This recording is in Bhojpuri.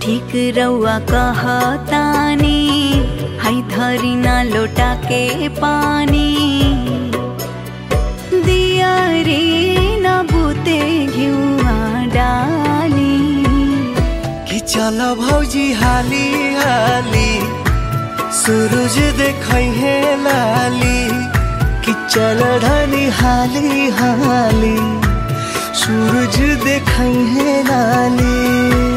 ठीक रउआ कहतानी है धरी ना लोटा के पानी दिया रे न बुते घिउआ डाली कि चल भौजी हाली हाली सूरज देखै हे लाली कि चल धनी हाली हाली सूरज देखै हे लाली